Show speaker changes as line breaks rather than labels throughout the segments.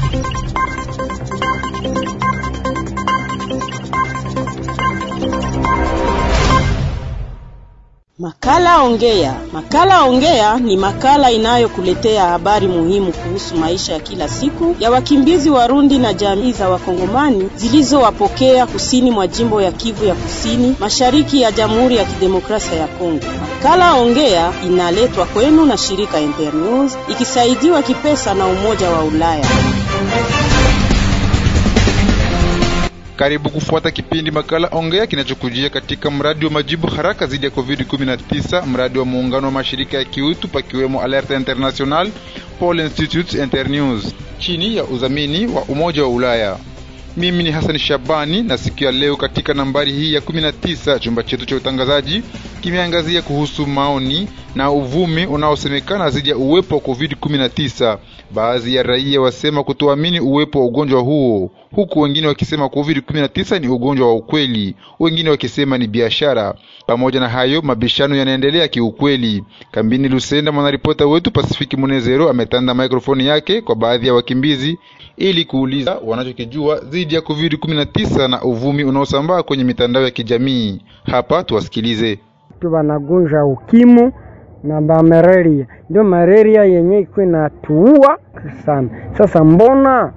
Makala Ongea. Makala Ongea ni makala inayokuletea habari muhimu kuhusu maisha ya kila siku ya wakimbizi Warundi na jamii za Wakongomani zilizowapokea kusini mwa jimbo ya Kivu ya Kusini, mashariki ya Jamhuri ya Kidemokrasia ya Kongo. Makala Ongea inaletwa kwenu na shirika Internews ikisaidiwa kipesa na Umoja wa Ulaya.
Karibu kufuata kipindi makala ongea kinachokujia katika mradi wa majibu haraka dhidi ya COVID-19, mradi wa muungano wa mashirika ya kiutu pakiwemo Alert International, Paul Institute, Internews chini ya udhamini wa Umoja wa Ulaya. Mimi ni Hassan Shabani na siku ya leo katika nambari hii ya 19 chumba chetu cha utangazaji kimeangazia kuhusu maoni na uvumi unaosemekana dhidi ya uwepo wa COVID-19. Baadhi ya raia wasema kutoamini uwepo wa ugonjwa huo, huku wengine wakisema COVID-19 ni ugonjwa wa ukweli, wengine wakisema ni biashara. Pamoja na hayo, mabishano yanaendelea kiukweli. Kambini Lusenda, mwanaripota wetu Pasifiki Munezero ametanda mikrofoni yake kwa baadhi ya wakimbizi ili kuuliza wanachokijua dhidi ya COVID-19 na uvumi unaosambaa kwenye mitandao ya kijamii. Hapa tuwasikilize.
tu wanagonjwa ukimu na ba malaria, ndio malaria yenye iko inatuua sana. Sasa mbona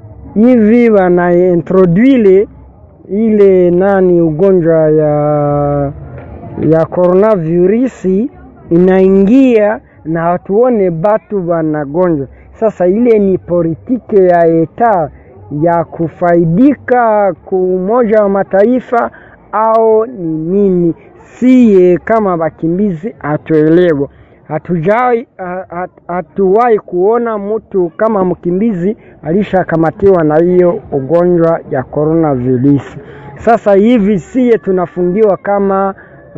hivi wanaintroduile ile nani ugonjwa ya ya coronavirusi inaingia na hatuone batu wanagonjwa. Sasa ile ni politike ya eta ya kufaidika ku Umoja wa Mataifa au ni nini? Siye kama wakimbizi hatuelewa, hatujai hatuwahi kuona mtu kama mkimbizi alishakamatiwa na hiyo ugonjwa ya coronavirus. Sasa hivi siye tunafungiwa kama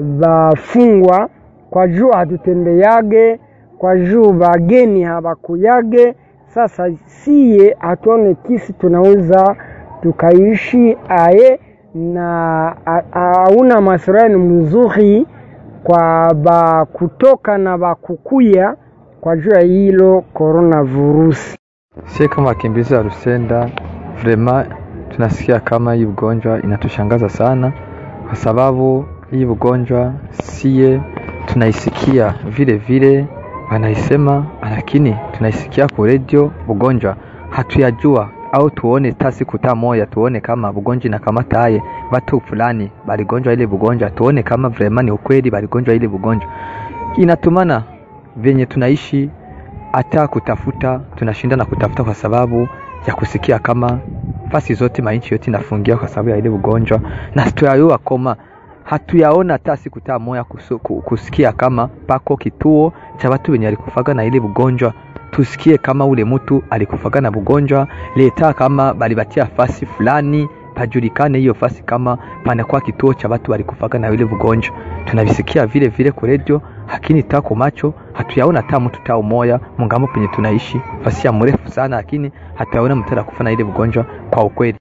wafungwa kwa juu hatutembeage, kwa juu wageni hawakuyage. Sasa siye hatuone kisi tunaweza tukaishi aye na hauna maslahi mzuri kwa ba kutoka na bakukuya kwa juu ya hilo coronavirus.
Sie kama wakimbizi wa Rusenda vrema tunasikia kama hii ugonjwa inatushangaza sana, kwa sababu hii ugonjwa sie tunaisikia vile vile wanaisema, lakini tunaisikia kwa redio. Ugonjwa hatuyajua au tuone ta siku ta moya tuone kama bugonjwa inakamataye batu fulani baligonjwa ile bugonjwa, tuone kama vrema ni ukweli baligonjwa ile bugonjwa. Inatumana venye tunaishi hata kutafuta tunashinda na kutafuta kwa sababu ya kusikia kama fasi zote mainchi yote inafungia kwa sababu ya ile ugonjwa, na tuyayua koma hatuyaona hata siku ta moya kusu, kusikia kama pako kituo cha watu wenye alikufaga na ile ugonjwa tusikie kama ule mtu alikufaga na bugonjwa leta kama balibatia fasi fulani pajulikane hiyo fasi kama panakuwa kituo cha watu walikufaga na ile bugonjwa. Tunavisikia vile vile kwa redio, lakini tako macho hatuyaona hata mtu tao moya mungambo penye tunaishi fasi ya mrefu sana, lakini hatuyaona mtu anakufa na ile bugonjwa kwa ukweli.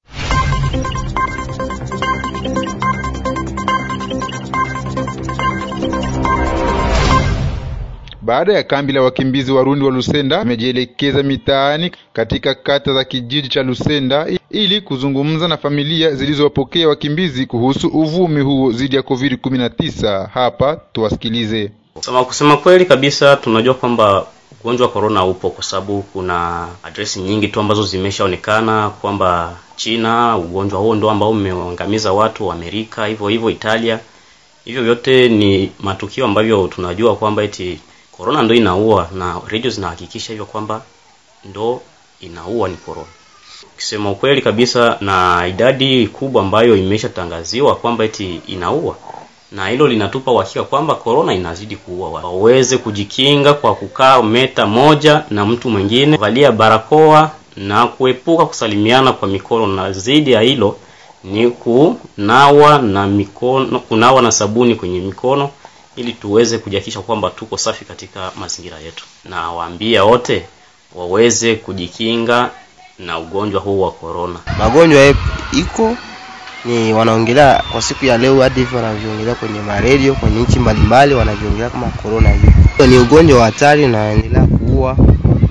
Baada ya kambi la wakimbizi Warundi wa Lusenda wamejielekeza mitaani katika kata za kijiji cha Lusenda ili kuzungumza na familia zilizowapokea wakimbizi kuhusu uvumi huo dhidi ya COVID-19. Hapa tuwasikilize.
Sema kusema kweli kabisa, tunajua kwamba ugonjwa wa corona upo kwa sababu kuna adresi nyingi tu ambazo zimeshaonekana kwamba China ugonjwa huo ndio ambao umeangamiza watu wa Amerika, hivyo hivyo Italia. Hivyo vyote ni matukio ambavyo tunajua kwamba eti corona ndo inaua na radio zinahakikisha hivyo kwamba ndo inaua ni corona. Ukisema ukweli kabisa, na idadi kubwa ambayo imeshatangaziwa kwamba eti inaua, na hilo linatupa uhakika kwamba corona inazidi kuua. Waweze kujikinga kwa kukaa meta moja na mtu mwingine, valia barakoa na kuepuka kusalimiana kwa mikono, na zaidi ya hilo ni kunawa na mikono, kunawa na sabuni kwenye mikono ili tuweze kujihakikisha kwamba tuko safi katika mazingira yetu, na waambia wote waweze kujikinga na ugonjwa huu wa corona.
Magonjwa iko ni wanaongelea kwa siku ya leo, hadi hivyo wanavyoongelea kwenye maredio kwenye nchi mbalimbali, wanavyoongelea kama corona hiyo ni ugonjwa wa hatari na endelea kuua, yaani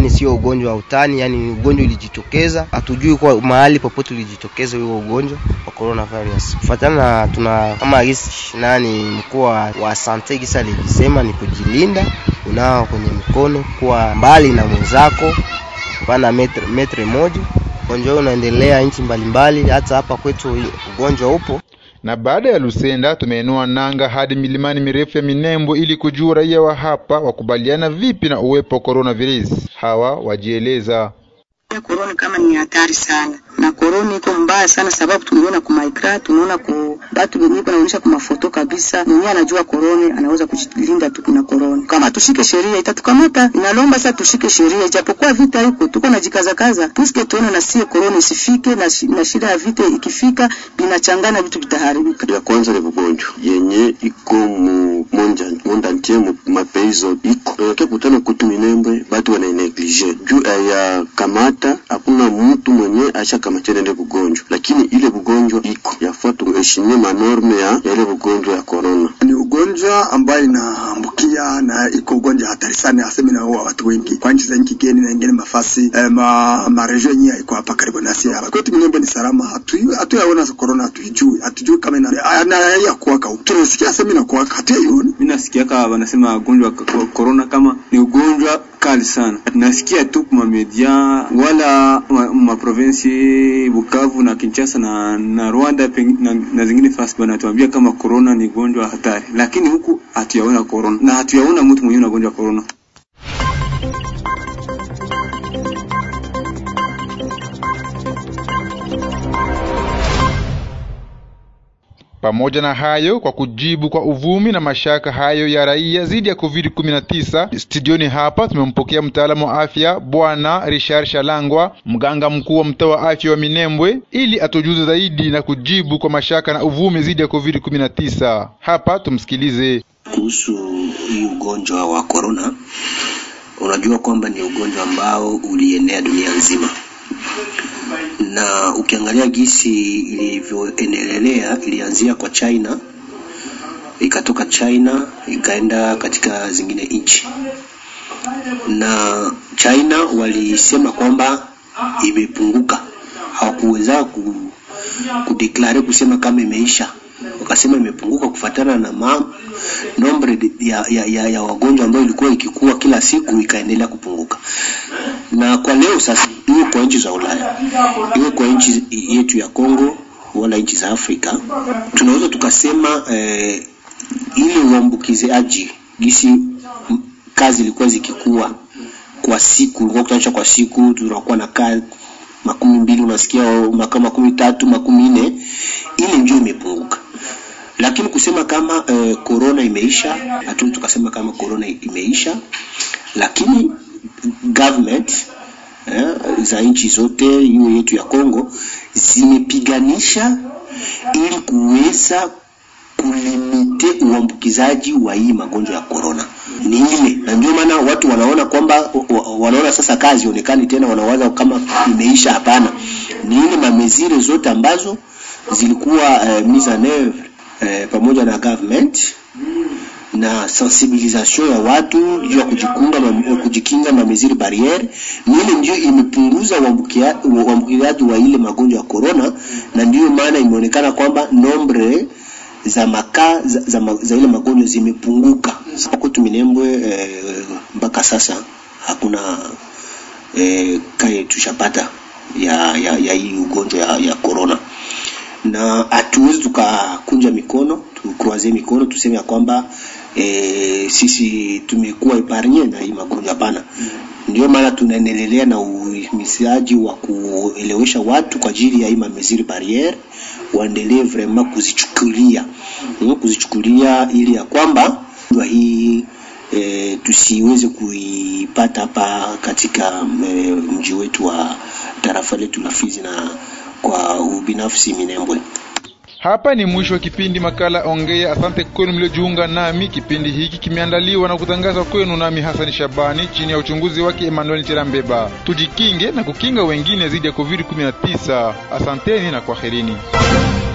yani sio ugonjwa wa utani, yani ugonjwa ulijitokeza, hatujui kwa mahali popote ulijitokeza huo ugonjwa wa coronavirus. Kufuatana na tuna kama gisi nani mkuu wa sante gisa alijisema ni kujilinda, unao kwenye mikono, kuwa mbali na mwenzako, pana metre, metre moja. Ugonjwa huu unaendelea nchi mbalimbali, hata hapa kwetu ugonjwa upo
na baada ya Lusenda tumeenua nanga hadi milimani mirefu ya Minembwe ili kujua raia wa hapa wakubaliana vipi na uwepo wa coronavirus. Hawa wajieleza.
Korona kama ni hatari sana na korona iko mbaya sana, sababu tumeona ku maikra, tunaona ku batu wenyewe wanaonyesha kwa mafoto kabisa, mwenyewe anajua korona anaweza kujilinda tu na korona. Kama tushike sheria itatukamata, inalomba sasa tushike sheria, ijapokuwa vita iko tuko na jikaza kaza, puisque tuone na sie korona isifike na, shi, na shida ya vita ikifika binachangana vitu vitaharibika.
Ya kwanza ni ugonjwa yenye iko mu monja monda ntie mu mapeizo iko unakia kutana kutu Minembwe, batu wana neglige juu ya kamata, hakuna mtu mwenye acha kama tena ile bugonjwa, lakini ile bugonjwa iko yafaa tuheshimie manorme ya, ya ile bugonjwa ya corona.
Ni ugonjwa ambayo inaambukia na iko ugonjwa hatari sana, aseme na watu wengi kwa nchi za nchi geni na ingine mafasi eh, ma marejo yenyewe iko hapa karibu nasi hapa kwetu Minembwe ni salama, hatu hatuyaona corona, hatujui hatujui kama ina na ya kuwaka, tunasikia sema ina kuwaka, hatuyaioni.
Mimi nasikia kama wanasema ugonjwa wa corona kama ni ugonjwa kali sana, nasikia tu kwa media wala ma province Bukavu na Kinshasa na, na Rwanda na, na zingine fast wanatuambia kama corona ni ugonjwa hatari, lakini huku hatuyaona corona na hatuyaona mtu mwenyewe na ugonjwa wa corona.
Pamoja na hayo, kwa kujibu kwa uvumi na mashaka hayo ya raia dhidi ya COVID-19, studioni hapa tumempokea mtaalamu wa afya Bwana Richard Shalangwa, mganga mkuu wa mtaa wa afya wa Minembwe, ili atujuze zaidi na kujibu kwa mashaka na uvumi dhidi ya COVID-19. Hapa tumsikilize.
Kuhusu hii ugonjwa wa corona, unajua kwamba ni ugonjwa ambao ulienea dunia nzima na ukiangalia gisi ilivyoendelea ilianzia kwa China, ikatoka China ikaenda katika zingine nchi, na China walisema kwamba imepunguka, hawakuweza ku, kudeklare kusema kama imeisha, wakasema imepunguka kufatana na ma nombre ya, ya, ya, ya wagonjwa ambayo ilikuwa ikikua kila siku ikaendelea kupunguka, na kwa leo sasa iwe kwa nchi za Ulaya iwe kwa nchi yetu ya Kongo wala nchi za Afrika, tunaweza tukasema eh, ile uambukizaji gisi kazi ilikuwa zikikua kwa siku, ilikuwa kutanisha kwa siku, tunakuwa na kazi makumi mbili, unasikia makumi tatu, makumi nne, ile ndio imepunguka lakini kusema kama eh, corona imeisha, hatuwezi tukasema kama corona imeisha, lakini government eh, za nchi zote iwe yetu ya Kongo zimepiganisha ili kuweza kulimite uambukizaji wa hii magonjwa ya corona ni ile, na ndio maana watu wanaona kwamba wanaona sasa kazi onekani tena, wanawaza kama imeisha. Hapana, ni ile mamezire zote ambazo zilikuwa eh, mise en oeuvre eh, pamoja na government na sensibilisation ya watu juu ya kujikunga ma, kujikinga na meziri barriere, ni ile ndio imepunguza uambukizaji wa ile magonjwa ya corona, na ndiyo maana imeonekana kwamba nombre za maka za, za, za ile magonjwa zimepunguka kwetu Minembwe. Eh, mpaka sasa hakuna eh, kae tushapata ya, ya, ya hii ugonjwa ya, ya corona na hatuwezi tukakunja mikono tukroaze mikono tuseme ya kwamba e, sisi tumekuwa epargne na hii magonjwa. Hapana, ndio maana tunaendelea na uhimizaji wa kuelewesha watu kwa ajili ya hii mamesiri barriere, waendelee vraiment kuzichukulia kuzichukulia ili ya kwamba hii e, tusiweze kuipata hapa katika e, mji wetu wa tarafa letu la Fizi na kwa ubinafsi Minembwe.
Hapa ni mwisho wa kipindi makala Ongea. Asante kwenu mliojiunga nami. Kipindi hiki kimeandaliwa na kutangazwa kwenu nami Hasani Shabani chini ya uchunguzi wake Emmanuel Cherambeba. Tujikinge na kukinga wengine dhidi ya COVID-19. Asanteni na kwaherini.